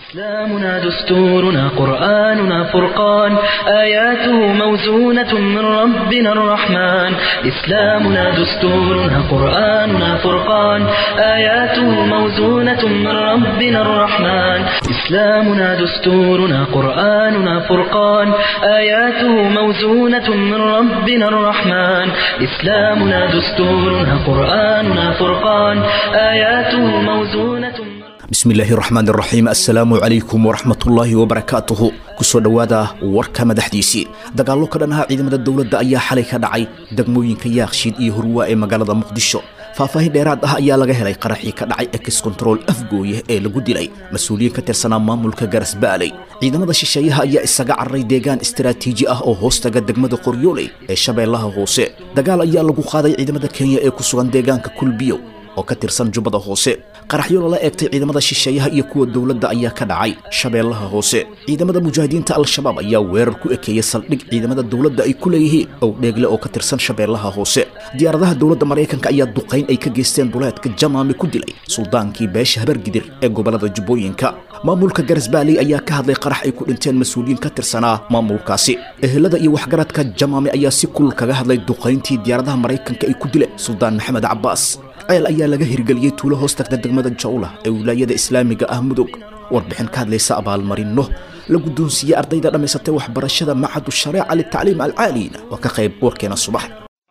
إسلامنا دستورنا قرآننا فرقان آياته موزونة من ربنا الرحمن إسلامنا دستورنا قرآننا فرقان آياته موزونة من ربنا الرحمن إسلامنا دستورنا قرآننا فرقان آياته موزونة من ربنا الرحمن إسلامنا دستورنا قرآننا فرقان آياته موزونة من bismillaahi raxmaan raxiim assalaamu calaykum waraxmatullaahi wabarakaatuhu kusoo dhowaada warka madaxdiisii dagaallo ka dhan aha ciidamada dowladda ayaa xalay ka dhacay degmooyinka yaakshiid iyo hurwaa ee magaalada muqdisho faahfaahin dheeraad ah ayaa laga helay qaraxii ka dhacay ex control afgooye ee lagu dilay mas-uuliyiin ka tirsanaa maamulka garasbaaley ciidamada shisheeyaha ayaa isaga cararay deegaan istaraatiiji ah oo hoostaga degmada qoryooley ee shabeellaha hoose dagaal ayaa lagu qaaday ciidamada kenya ee ku sugan deegaanka kulbiyow oo ka tirsan jubbada hoose qaraxyo lala eegtay ciidamada shisheeyaha iyo kuwa dowladda ayaa ka dhacay shabeellaha hoose ciidamada mujaahidiinta al-shabaab ayaa weerar ku ekeeyey saldhig ciidamada dowladda ay ku leeyihiin ow dheegle oo ka tirsan shabeellaha hoose diyaaradaha dowladda maraykanka ayaa duqayn ay ka geysteen duleedka jamaami ku dilay suldaankii beesha habargidir ee gobollada jubbooyinka maamulka garasbaaley ayaa ka hadlay qarax ay ku dhinteen mas-uuliyiin ka tirsanaa maamulkaasi ehelada iyo waxgaradka jamaami ayaa si kulul kaga hadlay duqayntii diyaaradaha maraykanka ay ku dileen suldaan maxamed cabbaas ceel ayaa laga hirgeliyey tuulo hoos tagta degmada jawla ee wilaayada islaamiga ah mudug warbixin ka hadlaysa abaalmarinno la guddoonsiiyey ardayda dhammaysatay waxbarashada macadu shareeca litacliim alcaaliina waa ka qayb warkeena subax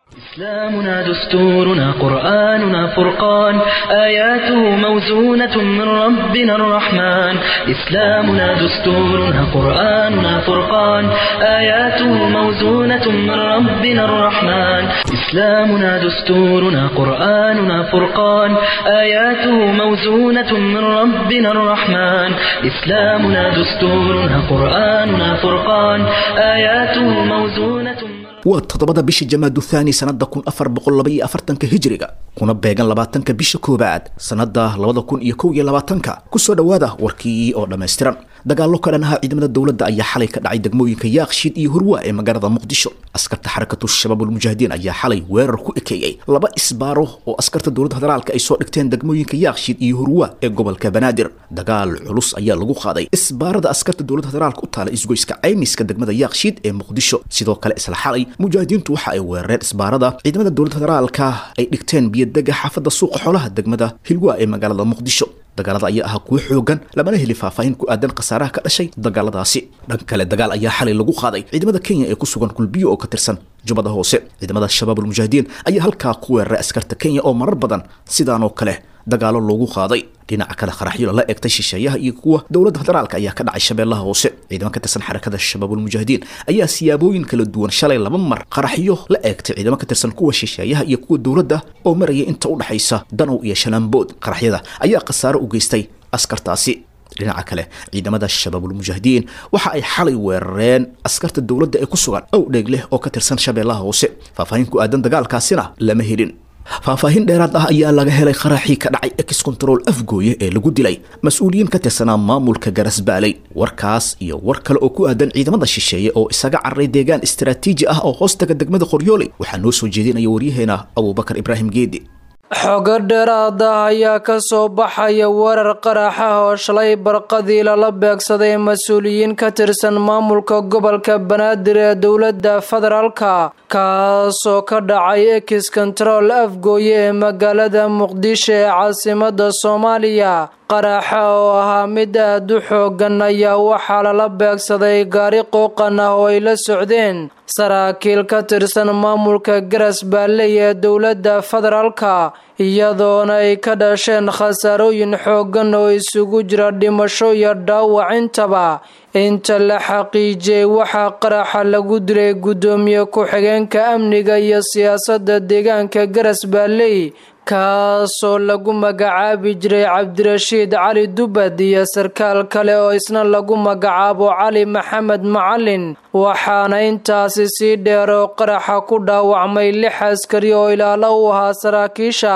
إسلامنا دستورنا قرآننا فرقان آياته موزونة من ربنا الرحمن إسلامنا دستورنا قرآننا فرقان آياته موزونة من ربنا الرحمن إسلامنا دستورنا قرآننا فرقان آياته موزونة من ربنا الرحمن إسلامنا دستورنا قرآننا فرقان آياته موزونة من waa toddobada bisha jamaadu thaani sannada kun afar boqol laba iyo afartanka hijiriga kuna beegan labaatanka bisha koowaad sannada labada kun iyo kow iyo labaatanka kusoo dhowaada warkii oo dhammaystiran dagaallo ka dhan aha ciidamada dowladda ayaa xalay ka dhacay degmooyinka yaakshiid iyo hurwa ee magaalada muqdisho askarta xarakatu shabaab ulmujaahidiin ayaa xalay weerar ku ekeeyey laba isbaaro oo askarta dowladda federaalka ay soo dhigteen degmooyinka yaakshiid iyo hurwa ee gobolka banaadir dagaal culus ayaa lagu qaaday isbaarada askarta dowladda federaalka u taala isgoyska caymiska degmada yaakshiid ee muqdisho sidoo kale isla xalay mujaahidiintu waxa ay weerareen isbaarada ciidamada dowladda federaalka ay dhigteen biyodega xaafadda suuqa xoolaha degmada hilwa ee magaalada muqdisho dagaalada ayaa ahaa kuwo xoogan lamana heli faahfaahin ku aadan khasaaraha ka dhashay dagaaladaasi dhan kale dagaal ayaa xalay lagu qaaday ciidamada kenya ee ku sugan kulbiyo oo ka tirsan jubbada hoose ciidamada shabaab ulmujaahidiin ayaa halkaa ku weeraray askarta kenya oo marar badan sidaanoo kale dagaalo loogu qaaday dhinaca kale qaraxyo lala eegtay shisheeyaha iyo kuwa dowladda federaalka ayaa ka dhacay shabeellaha hoose ciidamo ka tirsan xarakada shabaabulmujaahidiin ayaa siyaabooyin kala duwan shalay laba mar qaraxyo la eegtay ciidamo ka tirsan kuwa shisheeyaha iyo kuwa dowladda oo maraya inta u dhexaysa danow iyo shanaanbood qaraxyada ayaa khasaaro u geystay askartaasi dhinaca kale ciidamada shabaabulmujaahidiin waxa ay xalay weerareen askarta dowladda ee ku sugan ow dheeg leh oo ka tirsan shabeellaha hoose faahfaahin ku aadan dagaalkaasina lama helin faahfaahin dheeraad ah ayaa laga helay qaraxii ka dhacay ex control afgooye ee lagu dilay mas-uuliyiin ka tirsanaa maamulka garasbaaley warkaas iyo war kale oo ku aadan ciidamada shisheeye oo isaga cararay deegaan istaraatiiji ah oo hoostaga degmada qoryooley waxaa noo soo jeedinaya waryaheena abuubakar ibraahim geedi xogo dheeraad ah ayaa ka soo baxaya weerar qaraxa oo shalay barqadii lala beegsaday mas-uuliyiin ka tirsan maamulka gobolka banaadir ee dowladda federaalka kaasoo ka dhacay ex control afgooye ee magaalada muqdisho ee caasimada soomaaliya qaraxa oo ahaa mid aad u xoogan ayaa waxaa lala beegsaday gaari qooqan ah oo ay la socdeen saraakiil ka tirsan maamulka garas baalley ee dowladda federaalka iyadoona ay ka dhasheen khasaarooyin xoogan oo isugu jira dhimasho iyo dhaawac intaba inta la xaqiijiyey waxaa qaraxa lagu dilay guddoomiye ku-xigeenka amniga iyo siyaasadda deegaanka garas baalley kaasoo lagu magacaabi jiray cabdirashiid cali dubad iyo sarkaal kale oo isna lagu magacaabo cali maxamed macalin waxaana intaasi sii dheer oo qaraxa ku dhaawacmay lix askari oo ilaalo u ahaa saraakiisha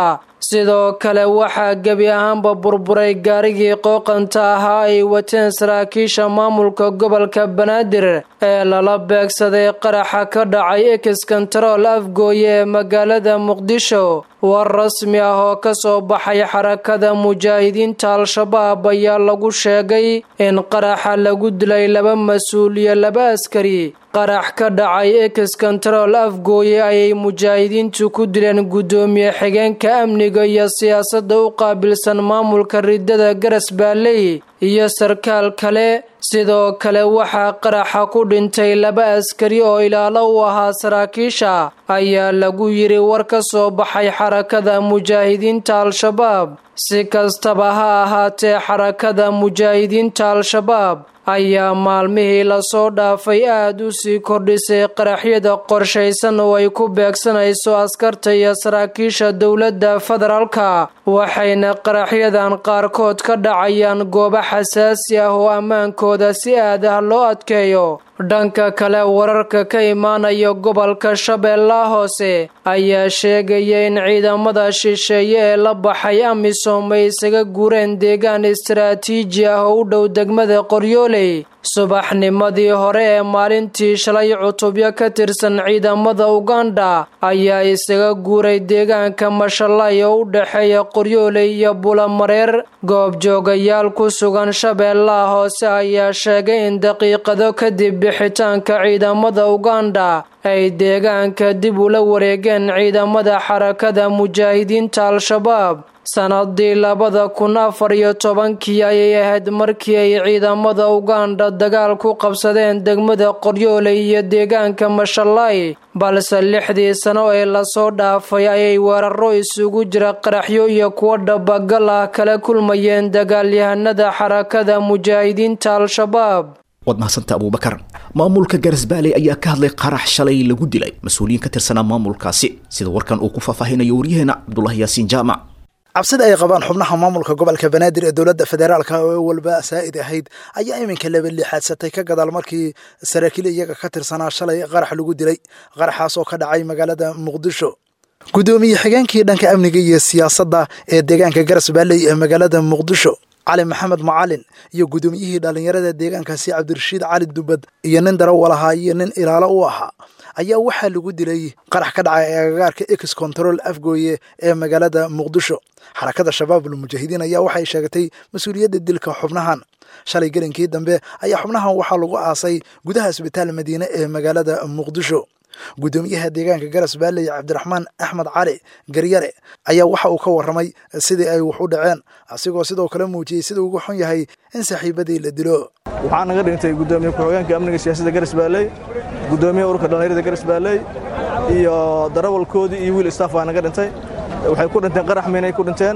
sidoo kale waxaa gebi ahaanba burburay gaarigii qooqanta ahaa ay wateen saraakiisha maamulka gobolka banaadir ee lala beegsaday qaraxa ka dhacay exkontarool afgooye ee magaalada muqdisho war rasmi ah oo ka soo baxay xarakada mujaahidiinta al-shabaab ayaa lagu sheegay in qaraxa lagu dilay laba mas-uul iyo laba askari qarax ka dhacay exkontarool afgooye ayay mujaahidiintu ku dileen guddoomiye xigeenka amniga iyo siyaasadda u qaabilsan maamulka ridada garas baaley iyo sarkaal kale sidoo kale waxaa qaraxa ku dhintay laba askari oo ilaalo u ahaa saraakiisha ayaa lagu yiri war ka soo baxay xarakada mujaahidiinta al-shabaab si kastaba ha ahaatee xarakada mujaahidiinta al-shabaab ayaa maalmihii lasoo dhaafay aada u sii kordhisay qaraxyada qorshaysan oo ay ku beegsanayso askarta iyo saraakiisha dowladda federaalka waxayna qaraxyadan qaarkood ka dhacayaan goobo xasaasi ah oo ammaankooda si aad ah loo adkeeyo dhanka kale wararka ka imaanaya gobolka shabeellaha hoose ayaa sheegaya in ciidamada shisheeye ee la baxay amisom ay isaga guureen deegaan istaraatiiji ah oo u dhow degmada qoryooley subaxnimadii hore ee maalintii shalay cutubyo ka tirsan ciidamada uganda ayaa isaga guuray deegaanka mashalay oo u dhexeeya qoryooley iyo bulamareer goobjoogayaal ku sugan shabeellaha hoose ayaa sheegay in daqiiqado kadib bixitaanka ciidamada uganda ay deegaanka dib ula wareegeen ciidamada xarakada mujaahidiinta al-shabaab sanadii labada kun afar iyo tobankii ayay ahayd markii ay ciidamada uganda dagaal ku qabsadeen degmada qoryooley iyo deegaanka mashalay balse lixdii sano ee lasoo dhaafay ayay weeraro isugu jira qaraxyo iyo kuwo dhabagal ah kala kulmayeen dagaalyahanada xarakada mujaahidiinta al-shabaab waad mahadsanta abuubakar maamulka garas-baaley ayaa ka hadlay qarax shalay lagu dilay mas-uuliyiin ka tirsanaa maamulkaasi sida warkan uu ku faahfaahinayo waryaheena cabdulahi yaasiin jaamac cabsida ay qabaan xubnaha maamulka gobolka banaadir ee dowladda federaalka oo walba saa'id ahayd ayaa iminka laba liixaadsatay ka gadaal markii saraakiil iyaga ka tirsanaa shalay qarax lagu dilay qaraxaas oo ka dhacay magaalada muqdisho guddoomiye xigeenkii dhanka amniga iyo siyaasadda ee deegaanka garas baaley ee magaalada muqdisho cali maxamed macalin iyo guddoomiyihii dhallinyarada deegaankaasi cabdirashiid cali dubad iyo nin darawal ahaa iyo nin ilaalo u ahaa ayaa waxaa lagu dilay qarax ka dhacay agagaarka ex control afgooye ee magaalada muqdisho xarakada shabaabul mujaahidiin ayaa waxay sheegatay mas-uuliyadda dilka xubnahan shalay gelinkii dambe ayaa xubnahan waxaa lagu aasay gudaha isbitaal madiine ee magaalada muqdisho guddoomiyaha deegaanka garas baaley cabdiraxmaan axmed cali garyare ayaa waxa uu ka warramay sidii ay wax u dhaceen asigoo sidoo kale muujiyey sida ugu xun yahay in saaxiibadii la dilo waxaa naga dhintay gudoomiye ku-xigeenka amniga siyaasadda garas baaley gudoomiyaha ururka dhallinyarada garas baaley iyo darawalkoodii iyo wiil staff baa naga dhintay waxay ku dhinteen qarax miinay ku dhinteen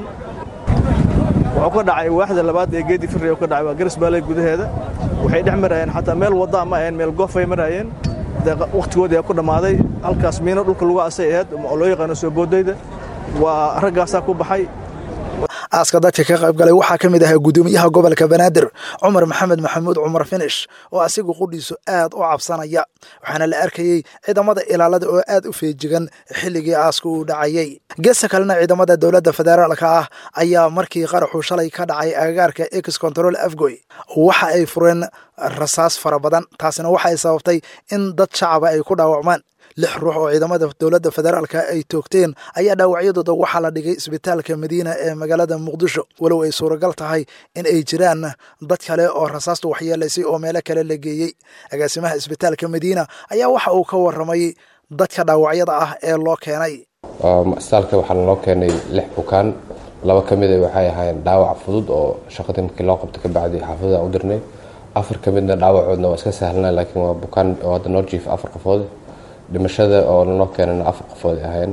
wuxuu ka dhacay waaxda labaad ee geedi firri ka dhacay waa garas baaley gudaheeda waxay dhex marayeen xataa meel wadda ma ahayn meel goof ay marayeen wakhtigoodii ku dhammaaday halkaas miino dhulka lagu asay ahayd oo loo yaqaano soo boodayda waa raggaasaa ku baxay aaska dadka ka qayb galay waxaa ka mid ahaa guddoomiyaha gobolka banaadir cumar maxamed maxamuud cumar finish oo asigu qudhiisu aad u cabsanaya waxaana la arkayey ciidamada ilaalada oo aad u feejigan xilligii aaska uu dhacayey geesta kalena ciidamada dowladda federaalka ah ayaa markii qaraxu shalay ka dhacay agagaarka ex control afgoy waxa ay fureen rasaas fara badan taasina waxa ay sababtay in dad shacaba ay ku dhaawacmaan lix ruux oo ciidamada dowladda federaalka ay toogteen ayaa dhaawacyadooda waxaa la dhigay isbitaalka madiina ee magaalada muqdisho walow ay suuragal tahay in ay jiraan dad kale oo rasaastu waxyeelaysay oo meelo kale la geeyey agaasimaha isbitaalka madiina ayaa waxa uu ka warramay dadka dhaawacyada ah ee loo keenay isbitaalka waxaa loo keenay lix bukaan laba ka mid a waxay ahaayeen dhaawac fudud oo shaqadii markii loo qabto ka bacdi xaafadda u dirnay afar ka midna dhaawacoodna waa iska sahlana laakiin waa bukaan oo hadda noo jiif afar qofood dhimashada oo lanoo keenana afar qofood ahayn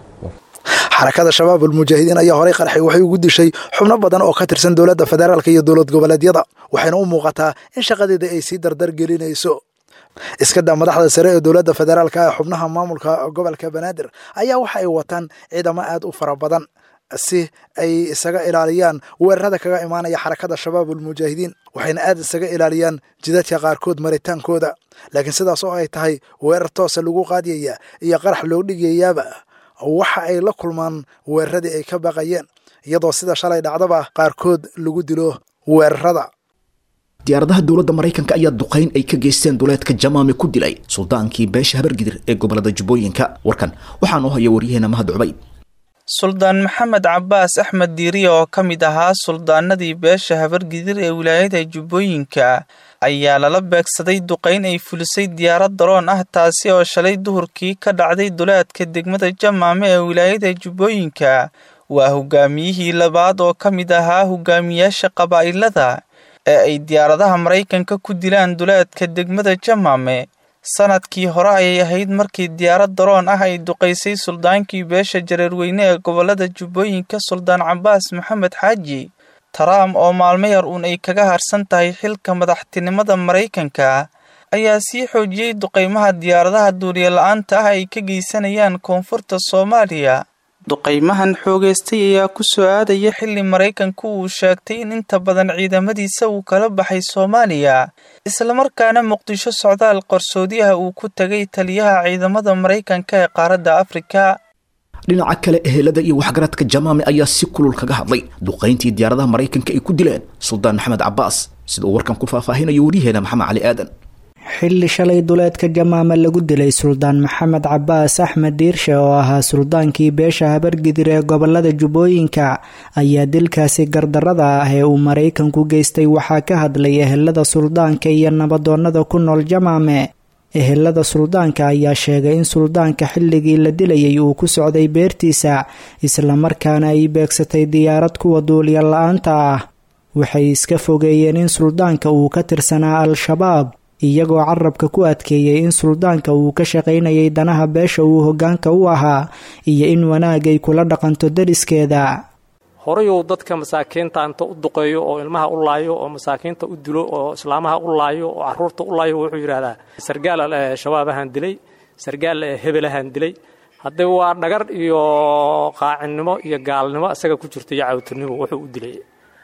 xarakada shabaab almujaahidiin ayaa horay qarxay waxay ugu dishay xubno badan oo ka tirsan dowladda federaalka iyo dowlad goboleedyada waxayna u muuqataa in shaqadeeda ay sii dardar gelinayso iskada madaxda sare ee dowladda federaalka ee xubnaha maamulka gobolka banaadir ayaa waxa ay wataan ciidamo aad u fara badan si ay isaga ilaaliyaan weerarada kaga imaanaya xarakada shabaab almujaahidiin waxayna aad isaga ilaaliyaan jidadka qaarkood maritaankooda laakiin sidaas oo ay tahay weerar toosa lagu qaadiyaya iyo qarax loo dhigayaaba waxa ay la kulmaan weeraradii ay ka baqayeen iyadoo sida shalay dhacdaba qaarkood lagu dilo weerarada diyaaradaha dowladda maraykanka ayaa duqayn ay ka geysteen duleedka jamaame ku dilay suldaankii beesha habargidir ee gobolada jubbooyinka warkan waxaa noo haya waryaheena mahad cubayd suldaan maxamed cabaas axmed diiriye oo ka mid ahaa suldaanadii beesha habargidir ee wilaayada jubbooyinka ayaa lala beegsaday duqayn ay fulisay diyaarad daroon ah taasi oo shalay duhurkii ka dhacday duleedka degmada jamaame ee wilaayada jubbooyinka waa hogaamiyihii labaad oo ka mid ahaa hogaamiyaasha qabaa'ilada ee ay diyaaradaha maraykanka ku dilaan duleedka degmada jamaame sanadkii hore ayay ahayd markii diyaarad daroon ah ay duqaysay suldaankii beesha jareerweyne ee gobolada jubbooyinka suldaan cabaas maxamed xaaji taraam oo maalmo yar uun ay kaga harsan tahay xilka madaxtinimada maraykanka ayaa sii xoojiyey duqaymaha diyaaradaha duuliye la-aanta ah ay ka geysanayaan koonfurta soomaaliya duqaymahan xoogeystay ayaa ku soo aadaya xilli maraykanku uu sheegtay in inta badan ciidamadiisa uu kala baxay soomaaliya islamarkaana muqdisho socdaal qarsoodiyaha uu ku tegay taliyaha ciidamada maraykanka ee qaaradda afrika dhinaca kale ehelada iyo waxgaradka jamaame ayaa si kulul kaga hadlay duqayntii diyaaradaha maraykanka ay ku dileen suldaan maxamed cabaas sida uu warkan ku faahfaahinayo waryaheena maxamed cali aadan xilli shalay duleedka jamaame lagu dilay suldaan maxamed cabaas axmed diirshe oo ahaa suldaankii beesha habargidir ee gobolada jubbooyinka ayaa dilkaasi gardarada ah ee uu maraykanku geystay waxaa ka hadlay ehelada suldaanka iyo nabadoonnada ku nool jamaame ehelada suldaanka ayaa sheegay in suldaanka xilligii la dilayay uu ku socday beertiisa islamarkaana ay beegsatay diyaarad kuwa duuliya la-aanta ah waxay iska fogeeyeen in suldaanka uu ka tirsanaa al-shabaab iyagoo carabka ku adkeeyey in suldaanka uu ka shaqaynayay danaha beesha uu hoggaanka u ahaa iyo in wanaag ay kula dhaqanto deriskeeda horayuu dadka masaakiinta inta u duqeeyo oo ilmaha u laayo oo masaakiinta u dilo oo islaamaha u laayo oo caruurta u laayo wuxuu yidhaahdaa sargaal shabaabahaan dilay sargaal hebelahaan dilay haddee waa dhagar iyo qaacinnimo iyo gaalnimo isaga ku jirta iyo cawtirnimo wuxuu u dilay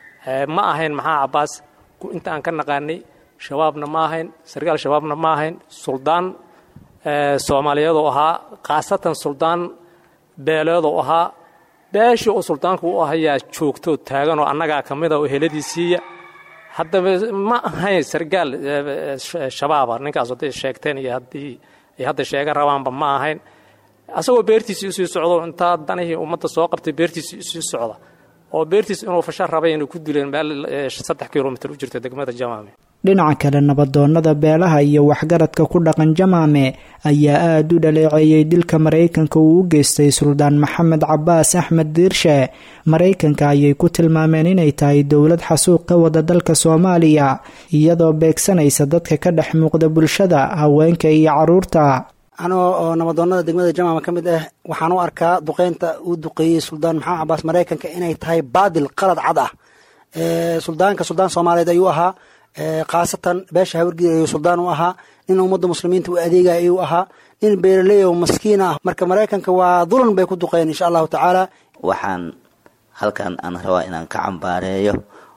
ma ahayn maxaa cabaas inta aan ka naqaanay shabaabna ma ahayn sargaal shabaabna ma ahayn suldaan soomaaliyeedoo ahaa khaasatan suldaan beeleedoo ahaa beeshii oo suldaanku u ahayaa joogtoo taaganoo annagaa ka mida oo heladiisiiya haddaba ma ahayn sargaal shabaaba ninkaas hadday sheegteen iyo haddii ay hadda sheega rabaanba ma ahayn asagoo beertiisii usii socdo intaa danihii ummadda soo qabtay beertiisii usii socda oo beertiis inuu fasha rabay inay ku dileen meel saddex kilomitr u jirta degmada jamaame dhinaca kale nabadoonnada beelaha iyo waxgaradka ku dhaqan jamaame ayaa aada u dhaleeceeyey dilka maraykanka uu u geystay suldaan maxamed cabaas axmed diirshe maraykanka ayay ku tilmaameen inay tahay dowlad xasuuq ka wada dalka soomaaliya iyadoo beegsanaysa dadka ka dhex muuqda bulshada haweenka iyo caruurta anoo oo nabadoonnada degmada jamaama ka mid ah waxaan u arkaa duqeynta uu duqeeyey suldaan maxamed cabaas maraykanka inay tahay baadil qalad cad ah suldaanka suldaan soomaaliyeed ayuu ahaa khaasatan beesha hawargida ayuu suldaan u ahaa nin ummadda muslimiinta u adeegaya ayuu ahaa nin beeraley oo maskiin ah marka maraykanka waa dulan bay ku duqeen insha allahu tacaala waxaan halkan aan rabaa inaan ka cambaareeyo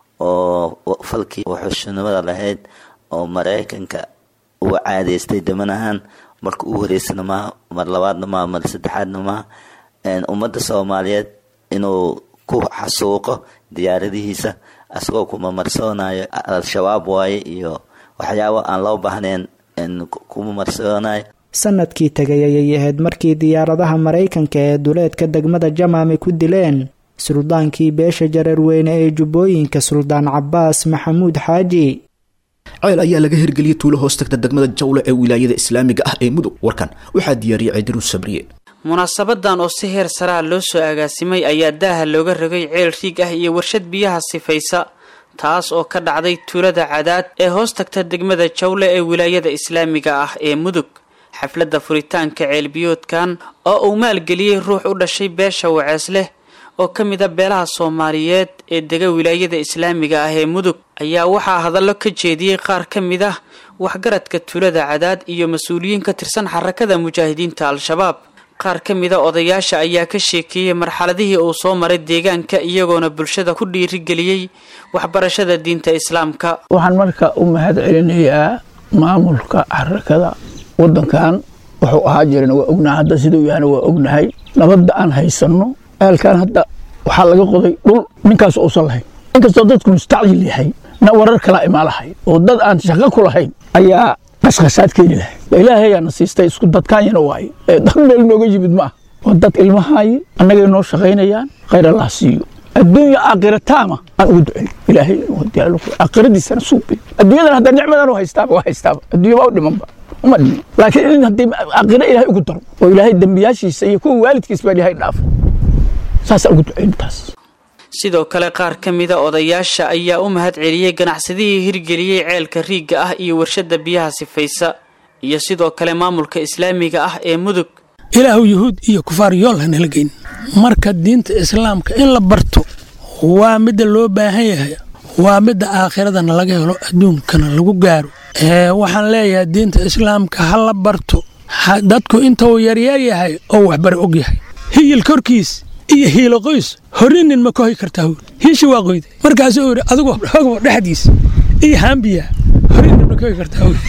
oo falkii wuxuushnimada lahayd oo maraykanka uu caadeystay damanahan marka u horeysana maaha mar labaadna maaha mar saddexaadna maaha ummadda soomaaliyeed inuu ku xasuuqo diyaaradihiisa asagoo kuma marsoonayo al-shabaab waaye iyo waxyaabo aan loo baahnayn kuma marsoonayo sanadkii tegay ayay ahayd markii diyaaradaha maraykanka ee duleedka degmada jamaame ku dileen suldaankii beesha jareerweyne ee jubbooyinka suldaan cabaas maxamuud xaaji ceel ayaa laga hirgeliyey tuulo hoos tagta degmada jawle ee wilaayada islaamiga ah ee mudug warkan waxaa diyaariyey ciidiru sabriye munaasabadan oo si heer saraa loo soo agaasimay ayaa daaha looga rogay ceel riig ah iyo warshad biyaha sifaysa taas oo ka dhacday tuulada cadaad ee hoos tagta degmada jawle ee wilaayada islaamiga ah ee mudug xafladda furitaanka ceelbiyoodkan oo uu maalgeliyey ruux u dhashay beesha wacees leh oo ka mid a beelaha soomaaliyeed ee dega wilaayada islaamiga ah ee mudug ayaa waxaa hadallo ka jeediyey qaar ka mid ah waxgaradka tuulada cadaad iyo mas-uuliyiin ka tirsan xarakada mujaahidiinta al-shabaab qaar ka mida odayaasha ayaa ka sheekeeyey marxaladihii uu soo maray deegaanka iyagoona bulshada ku dhiirigeliyey waxbarashada diinta islaamka waxaan marka u mahad celinayaa maamulka xarakada wadankan wuxuu ahaa jiran waa ognahay hadda siduu yahana waa ognahay nabadda aan haysanno ceelkan hadda waxaa laga qoday dhul ninkaas uusan lahayn inkastoo dadku mustacjil yahay na warar kala imaalahay oo dad aan shaqo ku lahayn ayaa qashqashaad keeni lahay ilaahayaana siistay isku dadkaanyana waaye ee dad meel nooga yimid ma ah waa dad ilmahaaye annagay noo shaqaynayaan khayr allah siiyo adduunya aakhira taama aan ugu duceyn ilaahay aakhiradiisana suubi adduunyadan hadda nicmadan u haystaaba waa haystaaba adduunya waa u dhimanba uma dhiman laakiin in haddii aakhira ilaahay ugu daro oo ilaahay dembiyaashiisa iyo kuwa waalidkiis baa ilaahay dhaafo saasaa ugu duceyn taas sidoo kale qaar ka mida odayaasha ayaa u mahad celiyey ganacsadihii hirgeliyey ceelka riigga ah iyo warshadda biyaha sifaysa iyo sidoo kale maamulka islaamiga ah ee mudug ilaahu yuhuud iyo kufaar yool hanala geyn marka diinta islaamka in la barto waa midda loo baahan yahay waa midda aakhiradana laga helo adduunkana lagu gaaro waxaan leeyahay diinta islaamka ha la barto dadku intuu yaryar yahay oo waxbari og yahay hiyil korkiis iyo hiilo qoys horinin ma kohi kartaa wi hiishi waa qoyday markaasuu yidhi adigoo hogbo dhexdiis iyo haambiya horinin ma kohi kartaa wi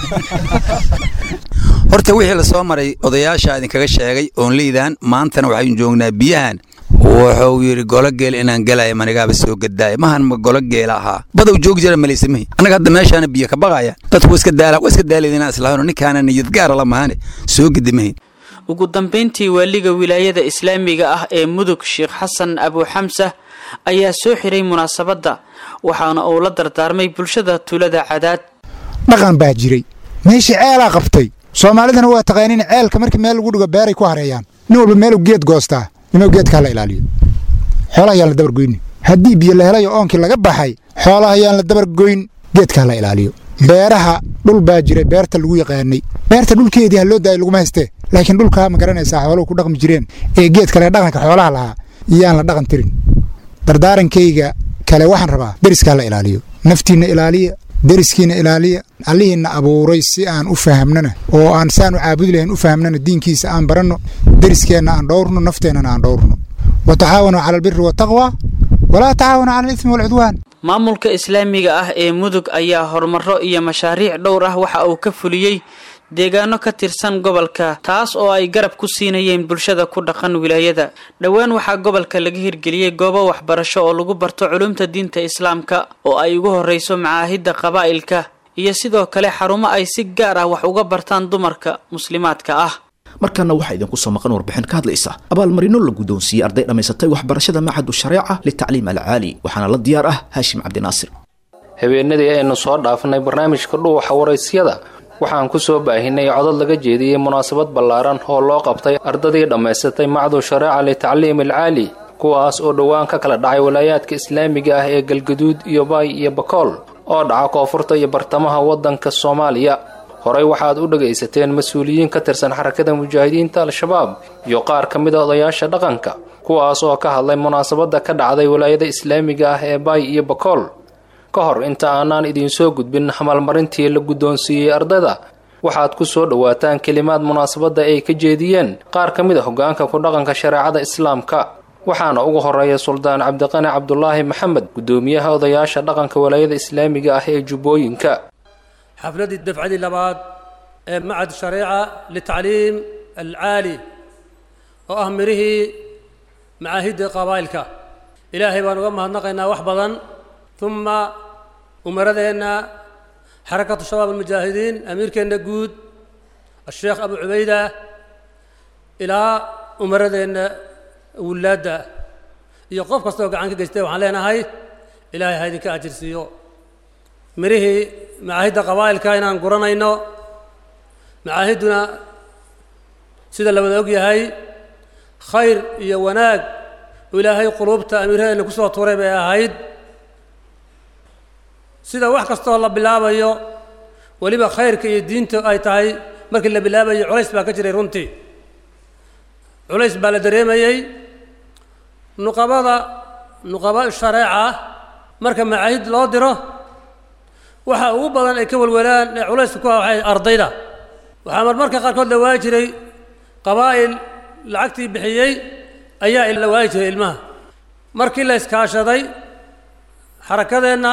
horta wixii la soo maray odayaasha idinkaga sheegay oon liidaan maantana waxaynu joognaa biyahan wuxuu yidhi gologeel inaan galaya manigaaba soo gadaaya mahan ma gologeel ahaa badow joogi jira malaysamahi annaga hadda meeshaana biyo ka baqaya dadku iska daala waa iska daalayda islahano ninkaana niyad gaara la mahane soo gedimahayn ugu dambayntii waaliga wilaayada islaamiga ah ee mudug sheekh xasan abuuxamsa ayaa soo xiray munaasabadda waxaana uu la dardaarmay bulshada tuulada cadaad dhaqan baa jiray meeshii ceelaa qabtay soomaalidana waa taqaaniin ceelka markii meel lagu dhigo beeray ku hareeyaan nin walba meeluu geed goostaa inuu geedkaa la ilaaliyo xoolaha ayaan la dabargoyni haddii biyo la helayo oonkii laga baxay xoolaha ayaan la dabargoyn geedkaa la ilaaliyo beeraha dhul baa jiray beerta lagu yaqaanay beerta dhulkeedii ha loo daayay laguma haystee laakiin dhulkaa ma garanaysaa xooluhu ku dhaqmi jireen ee geed kale dhaqanka xoolaha lahaa iyaan la dhaqan tirin dardaarankayga kale waxaan rabaa deriskaa la ilaaliyo naftiinna ilaaliya deriskiina ilaaliya allihiinna abuuray si aan u fahamnana oo aan saan u caabudi lahayn u fahamnana diinkiisa aan baranno deriskeenna aan dhowrno nafteennana aan dhowrno wa tacaawanuu cala albiri wataqwa walaa tacaawanu cala alismi walcudwaan maamulka islaamiga ah ee mudug ayaa horumaro iyo mashaariic dhowr ah waxa uu ka fuliyey deegaano ka tirsan gobolka taas oo ay garab ku siinayeen bulshada ku dhaqan wilaayada dhowaan waxaa gobolka laga hirgeliyey goobo waxbarasho oo lagu barto culumta diinta islaamka oo ay ugu horreyso macaahidda qabaa'ilka iyo sidoo kale xarumo ay si gaar ah wax uga bartaan dumarka muslimaadka ah markaana waxaa idinku soo maqan warbixin ka hadlaysa abaalmarino la guddoonsiiyey arday dhammaysatay waxbarashada macadu shareeca litacliim alcaali waxaana la diyaar ah haashim cabdinaasir habeenadii aynu soo dhaafnay barnaamijka dhuuxa waraysyada waxaan ku soo baahinay codod laga jeediyey munaasabad ballaaran oo loo qabtay ardadii dhammaysatay macdu shareeca litacliim alcaali kuwaas oo dhowaan ka kala dhacay walaayaadka islaamiga ah ee galgaduud iyo baay iyo bakool oo dhaca koonfurta iyo bartamaha waddanka soomaaliya horey waxaad u dhagaysateen mas-uuliyiin ka tirsan xarakada mujaahidiinta al-shabaab iyo qaar ka mid a odayaasha dhaqanka kuwaas oo ka hadlay munaasabadda ka dhacday walaayada islaamiga ah ee baay iyo bakool ka hor inta aanaan idiinsoo gudbin hamaalmarintii la guddoonsiiyey ardayda waxaad ku soo dhowaataan kelimaad munaasabadda ay ka jeediyeen qaar ka mid a hoggaanka ku dhaqanka shareecada islaamka waxaana ugu horeeya suldaan cabdiqani cabdulaahi maxamed guddoomiyaha odayaasha dhaqanka walaayada islaamiga ah ee jubbooyinka xafladii dafcadii labaad ee macad shareeca litacliim alcaali oo ah mirihii macaahidda qabaa'ilka ilaahay baan uga mahadnaqaynaa wax badan uma umaradeenna xarakatu shabaab almujaahidiin amiirkeenna guud asheekh abu cubayda ilaa umaradeenna wilaadda iyo qof kastaoo gacan ka geystay waxaan leenahay ilaahay ha idinka ajirsiiyo mirihii macaahidda qabaa'ilka inaan guranayno macaahidduna sida la wada og yahay khayr iyo wanaag oo ilaahay quluubta amiiradeenna ku soo tuuray bay ahayd sida wax kastoo la bilaabayo weliba khayrka iyo diinta ay tahay markii la bilaabayo culays baa ka jiray runtii culays baa la dareemayey nuqabada nuqaba shareeca marka macaahid loo diro waxa ugu badan ay ka welwelaan ee culayska ku ah waxay ardayda waxaa marmarka qaarkood la waayi jiray qabaa'il lacagtii bixiyey ayaa la waayi jiray ilmaha markii la iskaashaday xarakadeenna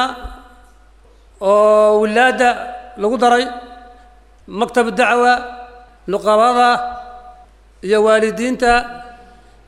oo wilaadda lagu daray maktab dacwa nuqabada iyo waalidiinta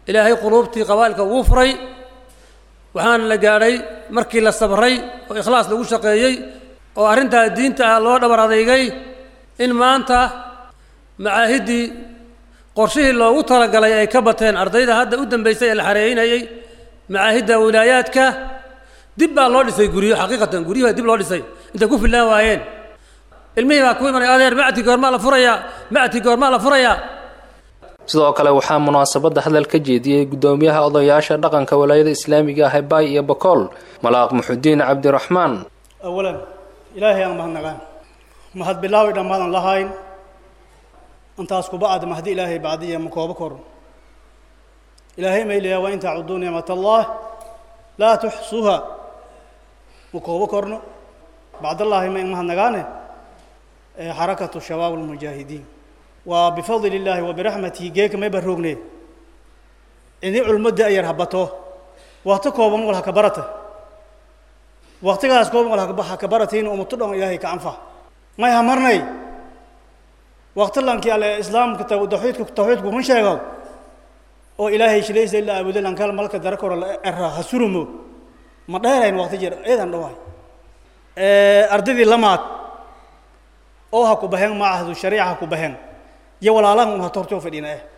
ilaahay quluubtii qabaa'ilka wuu furay waxaana la gaadhay markii la sabray oo ikhlaas lagu shaqeeyey oo arrintaa diinta ah loo dhabar adeygay in maanta macaahiddii qorshihii loogu talagalay ay ka bateen ardayda hadda u dambaysay ee la xareeynayey macaahidda wilaayaadka dib baa loo dhisay guryo xaqiiqatan guryuhu dib loo dhisay intay ku fillaan waayeen ilmihii baa ku imanay adeer macti goormaa la furayaa macti goormaa la furayaa sidoo kale waxaa munaasabadda hadal ka jeediyey guddoomiyaha odayaasha dhaqanka walaayada islaamiga ah ee baay iyo bakool malaaq muxudiin cabdiraxmaan awalan ilaahay aan mahadnaqaan mahad bilaawi dhammaadan lahayn intaas kuba aad mahdi ilaahay bacdiya ma koobo koro ilaahay maylayaa waa in tacuduu nicmat allah laa tuxsuha ma koobo korno bacdallaahi ma in mahadnagaane xarakatu shabaab almujaahidiin waa bifadli illaahi wa biraxmatihi geeka may baroogne ini culmadda ayar habato wakti kooban wal haka barata waktigaas kooban wal haka baratayn umatu dhan ilaahay ka anfa may hamarnay wakti lankii alle islaamka tawxiidka tawxiidku kun sheego oo ilaahay shilaysa ilaa aabudo lankal malka dara koro era ha surumo ma dheerayn wakti jir eedan dhawaay ardaydii lamaad oo ha ku baheen maacahdu shariica ha ku baheen iyo walaalahan un hata hortoo fadhiina eh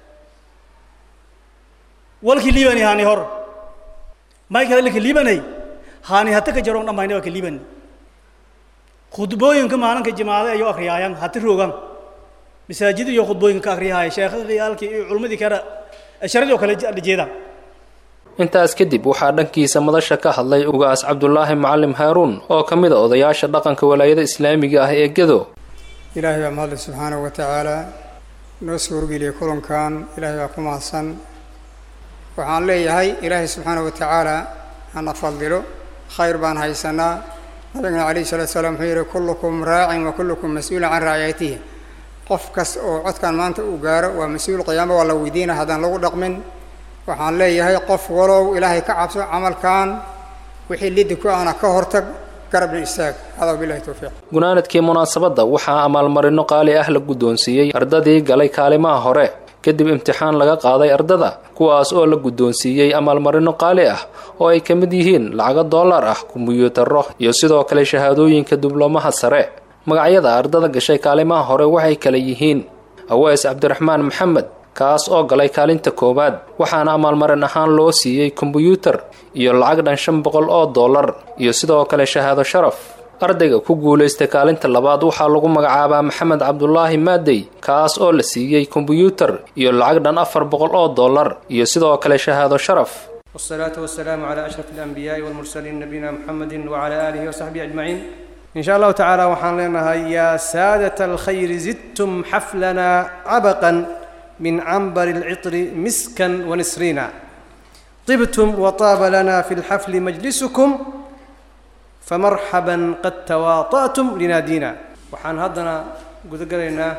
walkii liibani haani hor mayka lika liibanay haani hata ka jaroon dhammayna waa ka liibani khudbooyinka maalinka jimaade ayuu akriyaayan hata roogan masaajid iyo khudbooyinka ka akriyahay sheekhadiyaalkii iyo culmadii kale sharadii oo kale jeedaan intaas kadib waxaa dhankiisa madasha ka hadlay ugaas cabdulaahi macalim haaruun oo ka mid a odayaasha dhaqanka walaayada islaamiga ah ee gedo ilaahay baa mahadle subxaanahu wa tacaala noo soo horgeliyay kulankan ilaahay baa ku mahadsan waxaan leeyahay ilaahay subxaanahu wa tacaala hana fadilo khayr baan haysanaa nabigana calayhi salatu salaam wuxuu yihi kullukum raacin wa kullukum mas-uulun can raaciyatihi qof kas oo codkan maanta uu gaaro waa mas-uul qiyaamo waa la weydiina haddaan lagu dhaqmin waxaan leeyahay qof walow ilaahay ka cabso camalkan wixii lidi ku ana ka hortag garabna istaag hada bilahi towfiiq gunaanadkii munaasabadda waxaa amaalmarino qaali ah la guddoonsiiyey ardadii galay kaalimaha hore kadib imtixaan laga qaaday ardada kuwaas oo la guddoonsiiyey amaalmarino qaali ah oo ay ka mid yihiin lacago dollar ah kombiyuutarro iyo sidoo kale shahaadooyinka diblomaha sare magacyada ardada gashay kaalimaha hore waxay kala yihiin awees cabdiraxmaan maxamed kaas oo galay kaalinta koowaad waxaana amaalmarin ahaan loo siiyey kombiyuutar iyo lacag dhan shan boqol oo dollar iyo sidoo kale shahaado sharaf ardayga ku guulaystay kaalinta labaad waxaa lagu magacaabaa maxamed cabdulaahi maadey kaas oo la siiyey kombiyuutar iyo lacag dhan afar boqol oo dollar iyo sidoo kale shahaado sharaf والصلاة والسلام على أشرف الأنبياء والمرسلين نبينا محمد وعلى آله وصحبه أجمعين إن شاء الله تعالى وحان لنا يا سادة الخير زدتم حفلنا عبقا من عنبر العطر مسكا ونسرينا طبتم وطاب لنا في الحفل مجلسكم فمرحبا قد تواطأتم لنادينا وحان هدنا قد قرينا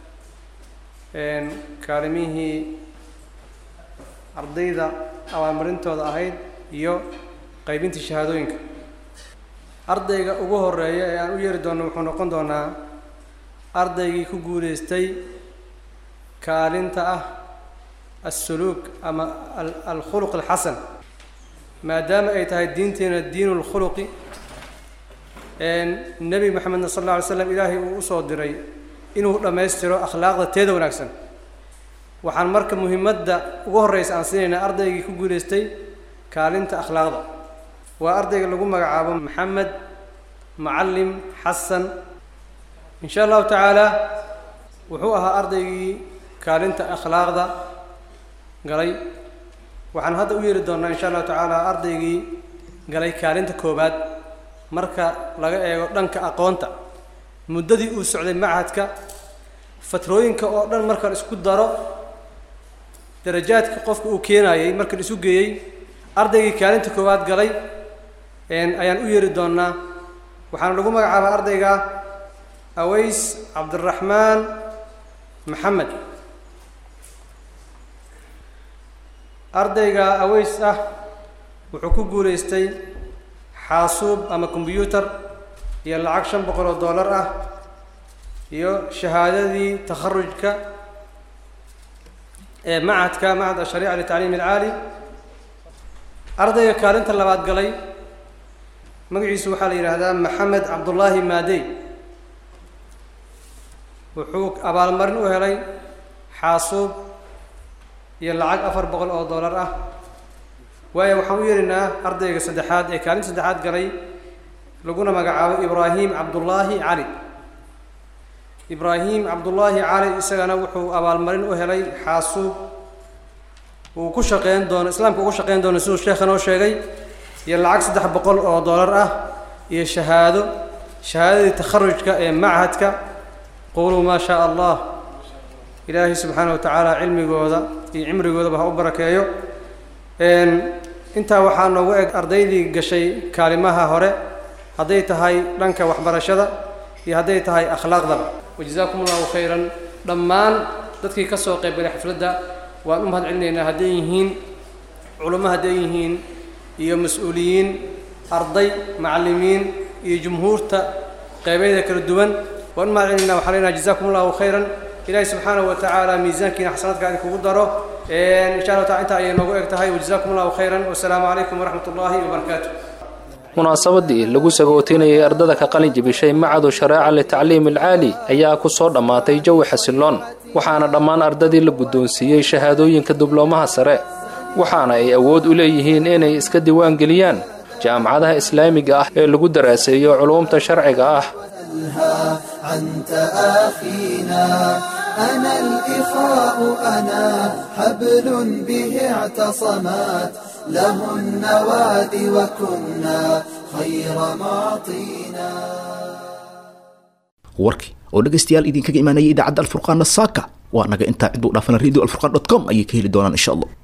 إن كالميه أرضيدا أو أمرنتو أهيد يو قيبين الشهادوينك ardayga ugu horeeya ee aan u yeeri doono wuxuu noqon doonaa ardaygii ku guulaystay kaalinta ah assuluuk ama alkhuluq alxasan maadaama ay tahay diinteena diinu lkhuluqi nebi maxamedna sal alla alay slam ilaahay uu usoo diray inuu dhammaystiro akhlaaqda teeda wanaagsan waxaan marka muhimadda ugu horreysa aan siinaynaa ardaygii ku guulaystay kaalinta akhlaaqda waa ardayga lagu magacaabo maxamed macalim xasan in sha allahu tacaala wuxuu ahaa ardaygii kaalinta akhlaaqda galay waxaan hadda u yeeri doonaa insha allahu tacaala ardaygii galay kaalinta koowaad marka laga eego dhanka aqoonta muddadii uu socday machadka fatrooyinka oo dhan marka la isku daro darajaadka qofka uu keenayay marka la isu geeyey ardaygii kaalinta koowaad galay ayaan u yeeri doonaa waxaana lagu magacaabaa ardayga aways cabdiraxmaan maxamed ardayga aways ah wuxuu ku guulaystay xaasuub ama kombyuutar iyo lacag shan boqol oo dollar ah iyo shahaadadii takharujka ee macadka macad ashariica litacliim alcaali ardayga kaalinta labaad galay magaciisu waxaa la yidhaahdaa maxamed cabdullaahi maadey wuxuu abaalmarin u helay xaasuub iyo lacag afar boqol oo dollar ah waayo waxaan u yeerinaa ardayga saddexaad ee kaalinta saddexaad galay laguna magacaabo ibraahim cabdullaahi cali ibraahim cabdullaahi cali isagana wuxuu abaalmarin u helay xaasuub uu ku shaqeyn doono islaamka ugu shaqeyn doono siduu sheekha noo sheegay iyo lacag saddex boqol oo dollar ah iyo shahaado shahaadadii takharujka ee machadka quluu maa shaa allah ilaahay subxaana wa tacaala cilmigooda iyo cimrigoodaba ha u barakeeyo intaa waxaa noogu eg ardaydii gashay kaalimaha hore hadday tahay dhanka waxbarashada iyo hadday tahay akhlaaqdaba wajazaakum allahu khayran dhammaan dadkii ka soo qaybgalay xafladda waan u mahad celinaynaa hadday yihiin culummo hadday yihiin iyo mas-uuliyiin arday macallimiin iyo jumhuurta qeybayda kala duwan waan u mahad celinaynaa waxaan leenahay jazakum allahu khayran ilaahay subxaanahu wa tacaala miisaankiina xasanaadka idinkugu daro insha allah taala intaa ayay noogu eg tahay wajazakum allahu khayran wasalaamu calaykum waraxmat ullahi wabarakaatu munaasabadii lagu sagootinayay ardada ka qalin jebishay macadu shareeca litacliim alcaali ayaa ku soo dhammaatay jawi xasiloon waxaana dhammaan ardadii la guddoonsiiyey shahaadooyinka dibloomaha sare waxaana ay awood u leeyihiin inay iska diiwaangeliyaan jaamacadaha islaamiga ah ee lagu daraaseeyo culuumta sharciga ah أنت أخينا أنا الإخاء أنا حبل به اعتصمت له النواد وكنا خير معطينا warkii oo dhegaystayaal idinkaga imaanayay idaacadda alfurqaana saaka waa naga intaa ciduu dhaafana radio alfurqan dot com ayay ka heli doonaan insha allah